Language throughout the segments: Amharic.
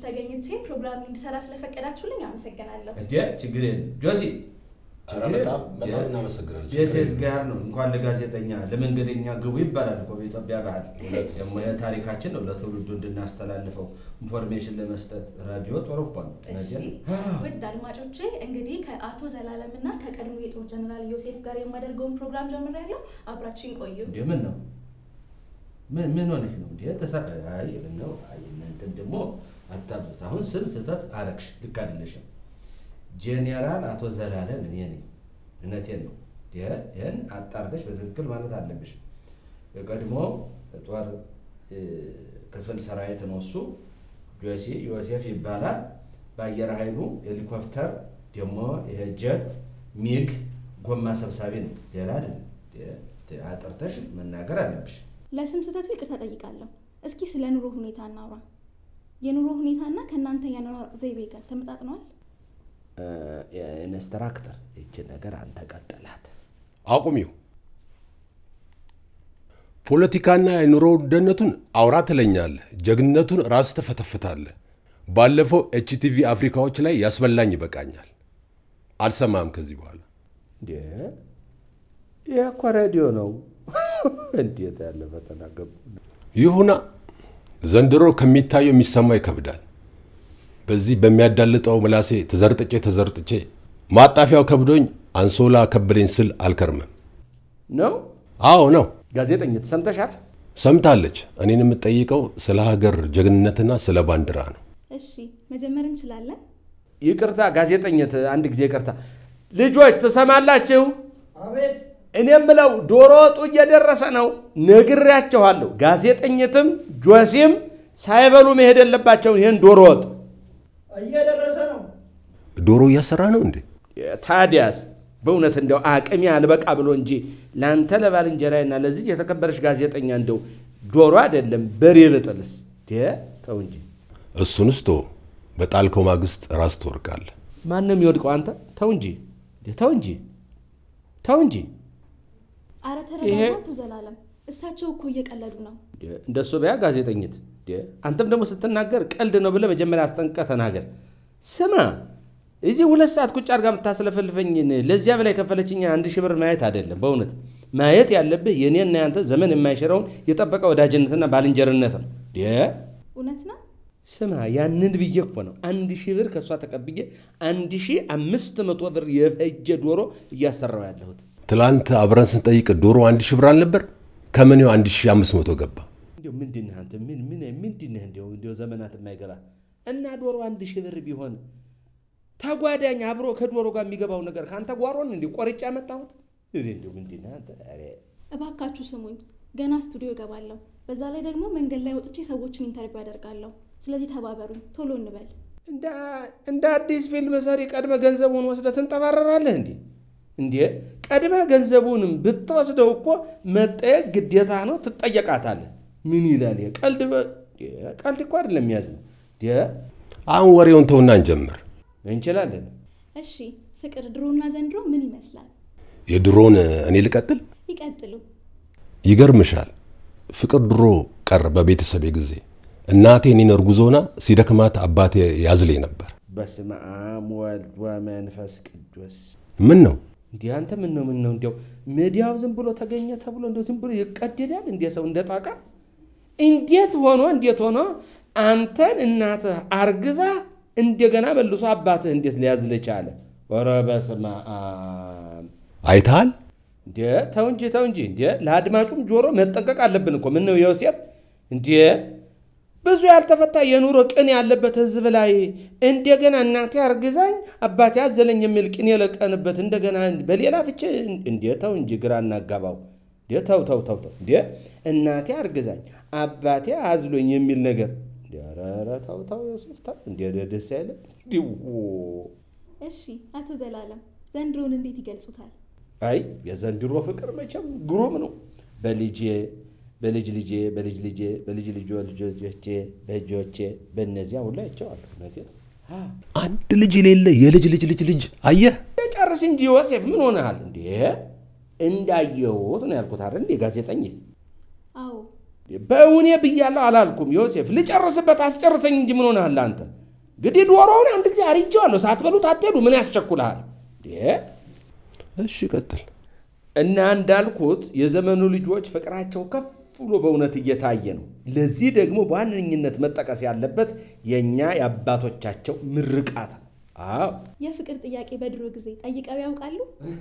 ተገኝቼ ፕሮግራም እንድሰራ ስለፈቀዳችሁልኝ አመሰግናለሁ። እንዴ ችግር የለም ጆሲ ኧረ በጣም በጣም እናመሰግናለን። ቤቴስ ጋር ነው እንኳን ለጋዜጠኛ ለመንገደኛ ግቡ ይባላል እኮ በኢትዮጵያ ባህል። ደግሞ የታሪካችን ነው ለትውልዱ እንድናስተላልፈው ኢንፎርሜሽን ለመስጠት ራዲዮ ጥሩ እኮ ነው። እሺ ውድ አድማጮቼ እንግዲህ ከአቶ ዘላለም እና ከቀድሞ የጦር ጀነራል ዮሴፍ ጋር የማደርገውን ፕሮግራም ጀምሬያለሁ። አብራችሁን ቆዩ። እንዴ ምን ነው ምን ምን ሆነሽ ነው እንዴ? ተሳ አይ ምን ነው አይ እናንተም ደግሞ አታብዙት። አሁን ስም ስህተት አረግሽ፣ ልክ አይደለሽም። ጄኔራል አቶ ዘላለም እኔ ነኝ። እውነቴን ነው። ይህን አጣርተሽ በትክክል ማለት አለብሽ። የቀድሞ ጦር ክፍል ሰራዊት ነው እሱ። ጆሲ ዮሴፍ ይባላል። በአየር ኃይሉ ሄሊኮፕተር ደግሞ ይሄ ጀት ሚግ ጎማ ሰብሳቢ ነው። ሌላ አይደለም። አጥርተሽ መናገር አለብሽ። ለስም ስህተቱ ይቅርታ ጠይቃለሁ። እስኪ ስለ ኑሮ ሁኔታ እናውራ። የኑሮ ሁኔታና ከእናንተ የአኗኗር ዘይቤ ጋር ተመጣጥነዋል? ኢንስትራክተር ይቺ ነገር አንተ ቀጥላት። አቁሚው። ፖለቲካና የኑሮ ውድነቱን አውራ ትለኛለህ፣ ጀግንነቱን ራስ ትፈተፍታለህ። ባለፈው ኤችቲቪ አፍሪካዎች ላይ ያስበላኝ ይበቃኛል። አልሰማም ከዚህ በኋላ እንዴ ይህ እኮ ሬዲዮ ነው። እንዴት ያለ ፈተና ገቡ። ይሁና። ዘንድሮ ከሚታየው የሚሰማው ይከብዳል። በዚህ በሚያዳልጠው ምላሴ ተዘርጥጬ ተዘርጥጬ ማጣፊያው ከብዶኝ አንሶላ ከበደኝ ስል አልከርምም። ነው አዎ ነው። ጋዜጠኝት ሰምተሻል? ሰምታለች። እኔን የምትጠይቀው ስለ ሀገር ጀግንነትና ስለ ባንዲራ ነው። እሺ መጀመር እንችላለን። ይቅርታ ጋዜጠኝት፣ አንድ ጊዜ ይቅርታ። ልጆች ትሰማላችሁ? እኔ የምለው ዶሮ ወጡ እየደረሰ ነው፣ ነግሬያቸዋለሁ። ጋዜጠኝትም ጆሲም ሳይበሉ መሄድ የለባቸውን ይህን ዶሮ ወጥ እየደረሰ ነው። ዶሮ እያሰራ ነው እንዴ? ታዲያስ በእውነት እንደው አቅሜ አልበቃ ብሎ እንጂ ለአንተ ለባልንጀራዬና ለዚህ የተከበረች ጋዜጠኛ እንደው ዶሮ አይደለም በሬ ብጥልስ ተው እንጂ። እሱንስ ቶ በጣልከው ማግስት ራስ ትወርቃለህ። ማንም ይወድቀው አንተ ተው እንጂ ተው እንጂ ተው እንጂ። አረ ተረጋጋ አቶ ዘላለም፣ እሳቸው እኮ እየቀለዱ ነው። እንደሱ በያ ጋዜጠኝት። አንተም ደግሞ ስትናገር ቀልድ ነው ብለህ መጀመሪያ አስጠንቅቀህ ተናገር። ስማ እዚህ ሁለት ሰዓት ቁጭ አድርጋ የምታስለፈልፈኝን ለዚያ በላይ ከፈለችኛ አንድ ሺህ ብር ማየት አይደለም። በእውነት ማየት ያለብህ የኔና ያንተ ዘመን የማይሽረውን የጠበቀ ወዳጅነትና ባልንጀርነት ነው። እውነት ነው። ስማ ያንን ብዬ እኮ ነው አንድ ሺህ ብር ከእሷ ተቀብዬ አንድ ሺህ አምስት መቶ ብር የፈጀ ዶሮ እያሰራው ያለሁት። ትላንት አብረን ስንጠይቅ ዶሮ አንድ ሺህ ብር አልነበር? ከምኔው አንድ ሺህ አምስት መቶ ገባ? እንዲሁ ምንድን ነህ አንተ? ምን ምን ምንድን ነህ? እንዲሁ እንዲሁ ዘመናት የማይገባ እና ዶሮ አንድ ሺህ ብር ቢሆን ተጓዳኝ አብሮ ከዶሮ ጋር የሚገባው ነገር ከአንተ ጓሮን እንዲህ ቆርጬ ያመጣሁት እንዲሁ ምንድን ነህ አንተ? ኧረ እባካችሁ ስሙኝ፣ ገና ስቱዲዮ እገባለሁ። በዛ ላይ ደግሞ መንገድ ላይ ወጥቼ ሰዎችን ኢንተርቪው አደርጋለሁ። ስለዚህ ተባበሩኝ፣ ቶሎ እንበል። እንደ አዲስ ፊልም ሰሪ ቀድመ ገንዘቡን ወስደህ ትንጠባረራለህ እንዴ? እንዴ ቀድመ ገንዘቡንም ብትወስደው እኮ መጠየቅ ግዴታ ነው፣ ትጠየቃታለህ። ምን ይላል ይሄ? ቀልድ ቀልድ እኮ አይደለም የሚያዝ ነው። አሁን ወሬውን ተውና እንጀምር። እንችላለን። እሺ ፍቅር ድሮና ዘንድሮ ምን ይመስላል? የድሮን እኔ ልቀጥል? ይቀጥሉ። ይገርምሻል፣ ፍቅር ድሮ ቀር በቤተሰቤ ጊዜ እናቴ እኔን እርጉዞና ሲደክማት አባቴ ያዝለኝ ነበር። በስመ አብ ወልድ ወመንፈስ ቅዱስ። ምን ነው እንዲህ አንተ ምን ነው ምን ነው እንዲያው ሚዲያው ዝም ብሎ ተገኘ ተብሎ እንደው ዝም ብሎ ይቀደዳል እንደ ሰው እንደ ጣቃ። እንዴት ሆኖ እንዴት ሆኖ አንተን እናትህ አርግዛ እንደገና መልሶ አባትህ እንዴት ሊያዝልህ ቻለ? ኧረ በስመ አብ አይተሃል? እንዴ ተው እንጂ ተው እንጂ እንዴ ለአድማጩም ጆሮ መጠቀቅ አለብን እኮ ምን ነው ዮሴፍ እንዴ ብዙ ያልተፈታ የኑሮ ቅኔ ያለበት ህዝብ ላይ እንደገና እናቴ አርግዛኝ አባቴ አዘለኝ የሚል ቅኔ የለቀንበት እንደገና በሌላ ፍቺ እንዴ ተው እንጂ ግራ እናጋባው እንዴ ተው ተው ተው ተው እንዴ እናቴ አርግዛኝ አባቴ አዝሎኝ የሚል ነገር እንዴ ኧረ ተው ተው ዮሴፍ ተው እንዴ ደስ አይለ እሺ አቶ ዘላለም ዘንድሮን እንዴት ይገልጹታል? አይ የዘንድሮ ፍቅር መቼም ግሩም ነው በልጄ በልጅ ልጄ በልጅ ልጄ በልጅ ልጆ ልጆቼ በእጆቼ በእነዚያ ሁሉ አይቼዋለሁ። እውነቴን ነው። አንድ ልጅ የሌለ የልጅ ልጅ ልጅ ልጅ አየህ። ጨርስ እንጂ ዮሴፍ ምን ሆነሃል እንዴ? እንዳየሁት ነው ያልኩት አይደል እንዴ ጋዜጠኝት? አዎ በእውኔ ብያለሁ አላልኩም ዮሴፍ። ልጨርስበት አስጨርሰኝ እንጂ ምን ሆነሃል አንተ? እንግዲህ ዶሮውን አንድ ጊዜ አርጄዋለሁ። ሳትበሉት አትሄዱ። ምን ያስቸኩልሃል? እሺ ቀጥል። እና እንዳልኩት የዘመኑ ልጆች ፍቅራቸው ከፍ ብሎ በእውነት እየታየ ነው። ለዚህ ደግሞ በዋነኝነት መጠቀስ ያለበት የእኛ የአባቶቻቸው ምርቃት ነው። አዎ የፍቅር ጥያቄ በድሮ ጊዜ ጠይቀው ያውቃሉ?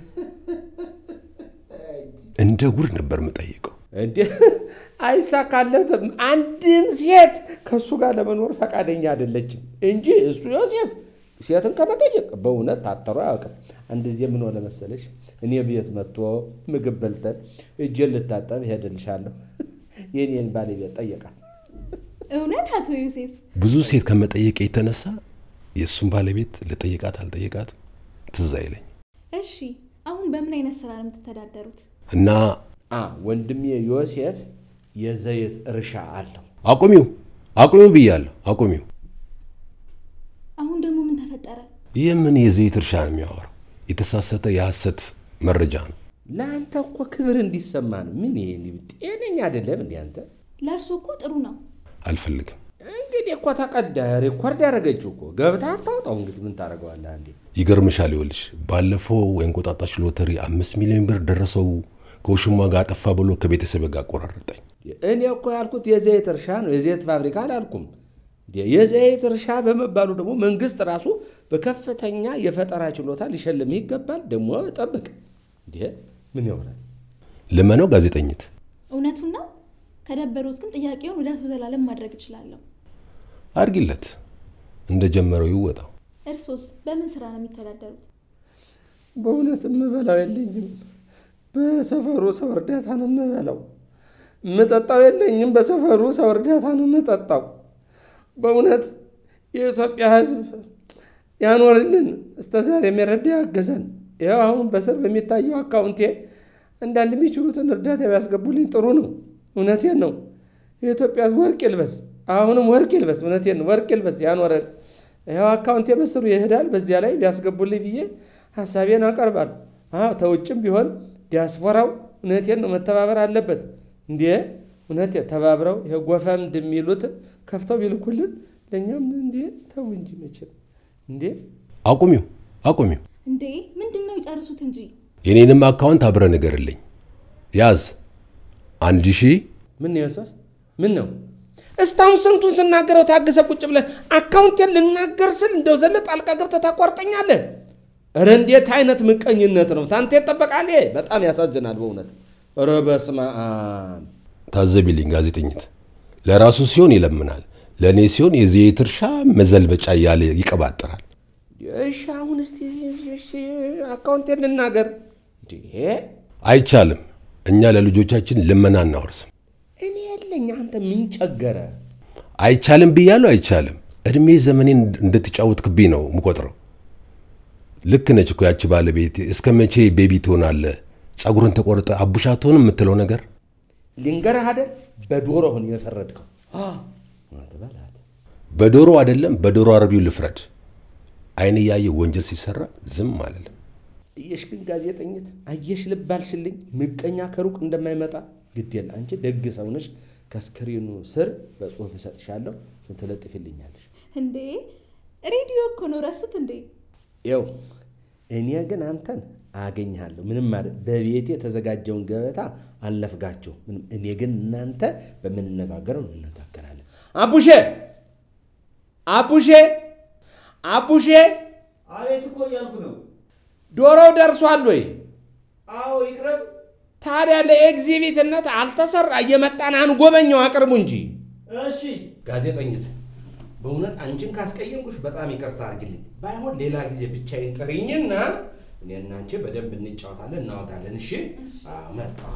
እንደ ጉድ ነበር የምጠይቀው። እንዴ አይሳካለትም። አንድም ሴት ከእሱ ጋር ለመኖር ፈቃደኛ አይደለችም እንጂ እሱ ዮሴፍ ሴትን ከመጠየቅ በእውነት ታተሮ አያውቅም። አንድ ጊዜ ምን ሆነ መሰለሽ፣ እኔ ቤት መጥቶ ምግብ በልተን እጄን ልታጠብ ሄድልሻለሁ የኔን ባለቤት ጠየቃት። እውነት አቶ ዮሴፍ? ብዙ ሴት ከመጠየቅ የተነሳ የእሱን ባለቤት ልጠይቃት አልጠይቃትም ትዝ አይለኝ እሺ አሁን በምን አይነት ስራ ነው የምትተዳደሩት? እና አ ወንድሜ ዮሴፍ የዘይት እርሻ አለው። አቁሚው አቁሚው ብያለሁ፣ አቁሚው። አሁን ደግሞ ምን ተፈጠረ? ይህ ምን የዘይት እርሻ ነው የሚያወራው? የተሳሳተ የሐሰት መረጃ ነው። ለአንተ እኮ ክብር እንዲሰማ ነው። ምን ይሄ ጤነኛ አይደለም እንዲ አንተ። ለእርሶ እኮ ጥሩ ነው። አልፈልግም። እንግዲህ እኮ ተቀዳ ሬኮርድ ያደረገችው እኮ ገብታ አታውጣው። እንግዲህ ምን ታደርገዋለህ? አንዴ ይገርምሻል፣ ይኸውልሽ ባለፈው የእንቁጣጣሽ ሎተሪ አምስት ሚሊዮን ብር ደረሰው ከውሽሟ ጋር አጠፋ ብሎ ከቤተሰብ ጋር አቆራረጠኝ። እኔ እኮ ያልኩት የዘይት እርሻ ነው፣ የዘይት ፋብሪካ አላልኩም። የዘይት እርሻ በመባሉ ደግሞ መንግስት ራሱ በከፍተኛ የፈጠራ ችሎታ ሊሸልምህ ይገባል። ደግሞ ጠብቅ። እንዴ ምን ይሆናል? ልመነው ጋዜጠኝት እውነቱን ነው። ከደበሩት ግን ጥያቄውን ወደ አቶ ዘላለም ማድረግ እችላለሁ። አርጊለት፣ እንደጀመረው ይወጣው። እርሶስ በምን ስራ ነው የሚተዳደሩት? በእውነት የምበላው የለኝም። በሰፈሩ ሰው እርዳታ ነው የምበላው። የምጠጣው የለኝም። በሰፈሩ ሰው እርዳታ ነው የምጠጣው። በእውነት የኢትዮጵያ ሕዝብ ያኖርልን፣ እስከ ዛሬ የሚረዳ ያገዘን። ይኸው አሁን በስር በሚታየው አካውንቴ አንዳንድ የሚችሉትን እርዳታ ቢያስገቡልኝ ጥሩ ነው። እውነቴን ነው። የኢትዮጵያ ሕዝብ ወርቅ ይልበስ፣ አሁንም ወርቅ ይልበስ። እውነቴን ነው። ወርቅ ይልበስ፣ ያኖረን። ይኸው አካውንቴ በስሩ ይሄዳል። በዚያ ላይ ቢያስገቡልኝ ብዬ ሀሳቤን አቀርባለሁ። አዎ ተውጭም ቢሆን ዲያስፖራው እውነቴን ነው መተባበር አለበት። እንዴ እውነቴ ተባብረው ይሄ ጎፈንድ የሚሉት ከፍተው ቢልኩልን ለእኛም እንዴ ተው እንጂ መቼም እንዴ አቁሚው፣ አቁሚው። እንዴ ምንድን ነው ይጨርሱት እንጂ። የኔንም አካውንት አብረ ንገርልኝ። ያዝ አንድ ሺህ ምን ነው ዮሴፍ? ምን ነው እስካሁን ስንቱን ስናገረው ታገሰ ቁጭ ብለህ አካውንቴን ልናገር ስል እንደው ዘለ ጣልቃ ገብተህ ታቋርጠኛለህ። ኧረ እንዴት አይነት ምቀኝነት ነው! ታንተ ይጠበቃል። ይሄ በጣም ያሳዝናል በእውነት። ኧረ በስመ አብ ታዘቢልኝ ጋዜጠኝት። ለራሱ ሲሆን ይለምናል፣ ለእኔ ሲሆን የዘይት እርሻ መዘልበጫ እያለ ይቀባጥራል። እሺ አሁን እስቲ እሺ አካውንቴን ልናገር። እንዴ አይቻልም። እኛ ለልጆቻችን ልመና እናወርስም። እኔ የለኝ አንተ ምን ቸገረ? አይቻልም ብያለሁ፣ አይቻልም። እድሜ ዘመኔን እንደተጫወትክብኝ ነው የምቆጥረው። ልክ ነች እኮ ያቺ ባለቤት። እስከ መቼ ቤቢ ትሆናለህ? ጸጉርን ተቆርጠ አቡሻ ትሆን የምትለው ነገር ልንገርህ አይደል በዶሮ ሆን የፈረድከው አትበላት። በዶሮ አይደለም በዶሮ አረቢው ልፍረድ። አይን እያየ ወንጀል ሲሰራ ዝም አለለም። አየሽ ግን ጋዜጠኝት አየሽ ልብ አልሽልኝ። ምቀኛ ከሩቅ እንደማይመጣ ግዴል። አንቺ ደግ ሰው ነሽ። ከስክሪኑ ስር በጽሁፍ እሰጥሻለሁ፣ እሱን ትለጥፊልኛለሽ። እንዴ ሬዲዮ እኮ ነው ረሱት እንዴ? ይው እኔ ግን አንተን አገኝሃለሁ። ምንም ማለት በቤቴ የተዘጋጀውን ገበታ አልነፍጋችሁ ምንም። እኔ ግን እናንተ በምንነጋገረው እንነጋገራለን። አቡሼ አቡሼ አቡሼ አቤት እኮ እያልኩ ነው። ዶሮው ደርሷል ወይ? አዎ ይቅረብ። ታዲያ ለኤግዚቢትነት አልተሰራ እየመጣን አንጎበኘው አቅርቡ እንጂ። እሺ ጋዜጠኝት በእውነት አንቺን ካስቀየምኩሽ በጣም ይቅርታ አድርግልኝ። ባይሆን ሌላ ጊዜ ብቻዬን ጥሪኝና እኔና አንቺ በደንብ እንጫወታለን፣ እናወጋለን። እሺ? አዎ፣ መጣሁ።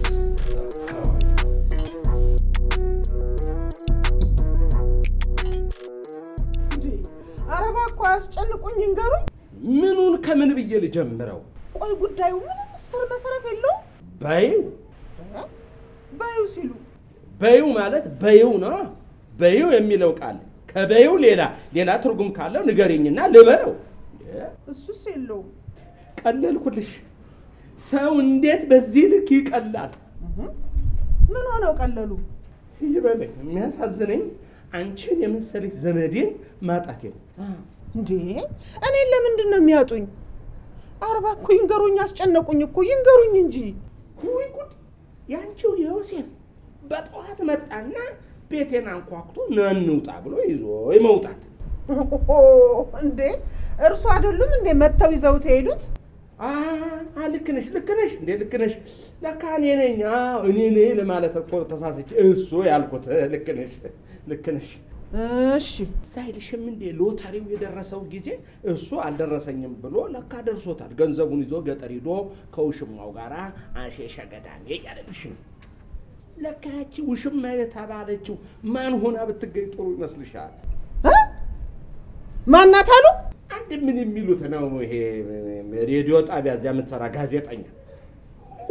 ኧረ እባክዎ አያስጨንቁኝ፣ ይንገሩኝ። ምኑን ከምን ብዬ ልጀምረው? ቆይ ጉዳዩ ምንም ስር መሰረት የለውም። በይው በይው ሲሉ በይው ማለት በይው ነው። በይው የሚለው ቃል ከበይው ሌላ ሌላ ትርጉም ካለው ንገሪኝና ልበለው። እሱስ የለውም። ቀለልኩልሽ። ሰው እንዴት በዚህ ልክ ይቀላል? ምን ሆነው ቀለሉ? ይበለኝ። የሚያሳዝነኝ አንቺን የመሰለች ዘመዴን ማጣቴ ነው። እንዴ እኔን ለምንድን ነው የሚያጡኝ? አርባ እኮ ይንገሩኝ፣ አስጨነቁኝ እኮ ይንገሩኝ እንጂ። ውይ ጉድ! ያንቺው ዮሴፍ በጠዋት መጣና ቤቴን አንኳኩቶ ና እንውጣ ብሎ ይዞ መውጣት። ኦ፣ እንዴ እርሱ አይደሉም እንዴ መጥተው ይዘውት የሄዱት? አ አ፣ ልክ ነሽ ልክ ነሽ እንዴ ልክ ነሽ። ለካ እኔ ነኝ። አዎ እኔ ነኝ ለማለት እኮ ተሳስቼ እሱ ያልኩት። ልክ ነሽ ልክ ነሽ። እሺ ሳይልሽም እንዴ ሎተሪው የደረሰው ጊዜ እሱ አልደረሰኝም ብሎ ለካ ደርሶታል። ገንዘቡን ይዞ ገጠር ሂዶ ከውሽማው ጋር አሼሸ ገዳሜ እያለልሽ ነው። ለካ ያቺ ውሽማ የተባለችው ማን ሆና ብትገኝ ጥሩ ይመስልሻል? እ? ማናት አሉ? አንድ ምን የሚሉት ነው ይሄ ሬዲዮ ጣቢያ እዚያ የምትሰራ ጋዜጠኛ ሁ፣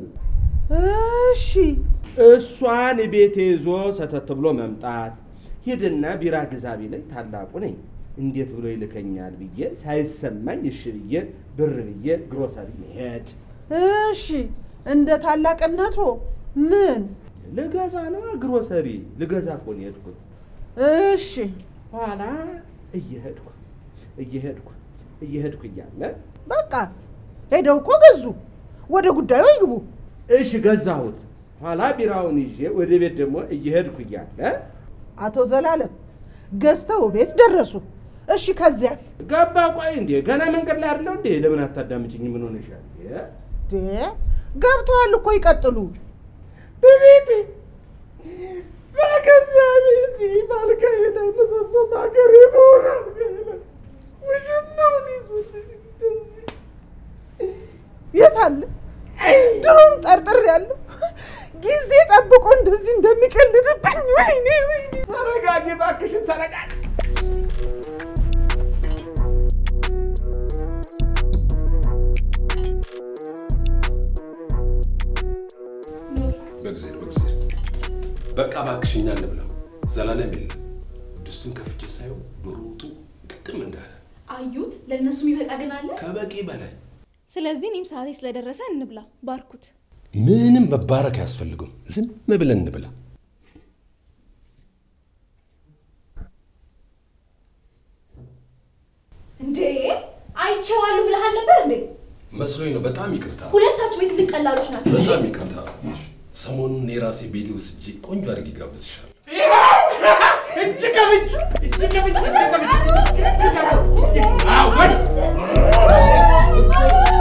እሺ እሷን ቤቴ ይዞ ሰተት ብሎ መምጣት ሂድና ቢራ ግዛ ቢለኝ ታላቁ ነኝ እንዴት ብሎ ይልከኛል ብዬ ሳይሰማኝ እሺ ብዬ ብር ብዬ ግሮሰሪ መሄድ እሺ እንደ ታላቅነቶ ምን? ልገዛ ነው ግሮሰሪ ልገዛ እኮ ነው የሄድኩት። እሺ ኋላ እየሄድኩ እየሄድኩ እየሄድኩ እያለ በቃ ሄደው እኮ ገዙ። ወደ ጉዳዩ ይግቡ። እሺ ገዛሁት። ኋላ ቢራውን ይዤ ወደ ቤት ደግሞ እየሄድኩ እያለ አቶ ዘላለም ገዝተው ቤት ደረሱ። እሺ ከዚያስ? ገባ። ቆይ እንዴ ገና መንገድ ላይ አይደለው እንዴ? ለምን አታዳምጭኝ? ምን ሆነሻል? እ? ዴ ገብተዋል እኮ ይቀጥሉ። በቤቴ በገዛ ቤቴ ባልጋዬ ላይ ምሰሶ በሀገሬ መሆን አልጋዬ ላይ ውሽማውን ይዞት እንደዚህ የት አለ? ድሮም ጠርጥር ያለው ጊዜ ጠብቆ እንደዚህ እንደሚቀልድብኝ። ወይኔ ወይኔ! ተረጋጊ እባክሽን ተረጋጊ። ኑር በእግዚአብሔር በእግዚአብሔር በቃ እባክሽ እኛ እንብላ። ዘላለም የለም ድስቱን ከፍቼ ሳየው ዶሮ ወጡ ግጥም እንዳለ አዩት። ለእነሱ የሚበቃ ግን አለ። ከበቂ በላይ ስለዚህ እኔም ሰዓቴ ስለደረሰ እንብላ። ባርኩት። ምንም መባረክ አያስፈልግም። ዝም ብለን እንብላ። እንዴ አይቼዋለሁ ብለሃል ነበር እንዴ? መስሎኝ ነው። በጣም ይቅርታ፣ ሁለታችሁ ቤት ልቀላሎች ናቸው። እሺ? በጣም ይቅርታ። ሰሞኑን የራሴ ቤቴ ወስጄ ቆንጆ አድርጌ ጋብዝሻለሁ። እጅ ከብጅ እጅ ከብጅ እጅ ከብጅ እጅ ከብጅ አወሽ